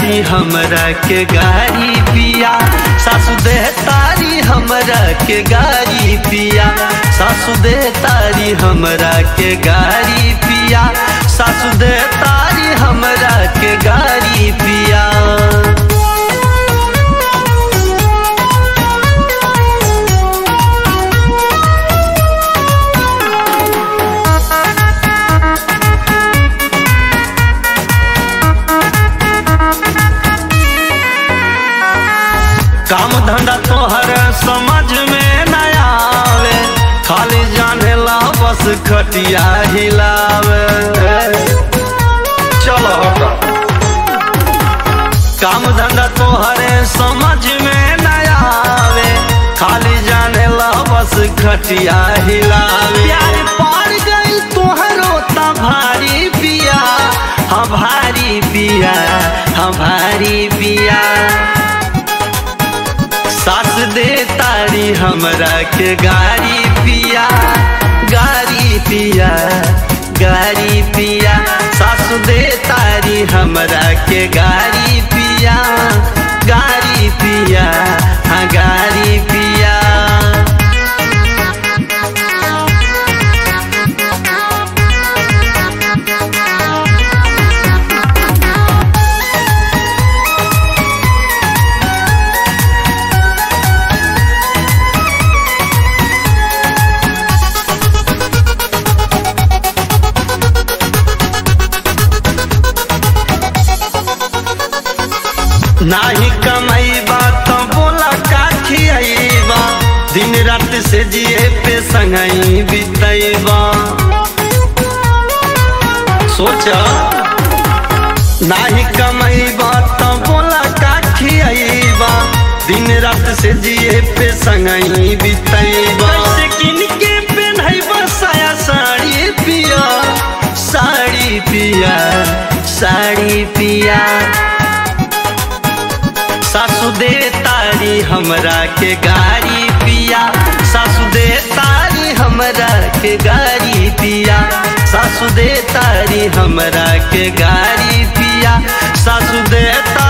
तारी हमरा के गारी पिया सासु दे तारी हमरा के गारी पिया सासु दे तारी हमरा के गारी पिया सासु दे तारी हमरा के गारी पिया काम धंधा तोहर समझ में न आवे खाली जाने ला बस खटिया हिलावे चलो हटा काम धंधा तोहरे समझ में न आवे खाली जाने ला बस खटिया हिलावे प्यार पड़ गई तोहरो ता भारी पिया हाँ भारी पिया हाँ भारी पिया सास दे तारी हमरा के गारी पिया गारी पिया गारी पिया सास दे तारी हमरा के गारी पिया गारी पिया हाँ गारी पिया नाही कमाईबा तो बोला का खियाईबा दिन रात से जिए पे संगई बितैबा सोचा नाही कमाईबा तो बोला का खियाईबा दिन रात से जिए पे संगई बितैबा कैसे किन के पहनैबा साया साड़ी पिया साड़ी पिया साड़ी पिया सासु दे तारी हमरा के गारी पिया सासु दे तारी हमरा के गारी पिया सासु दे तारी हमरा के गारी पिया सासु दे तारी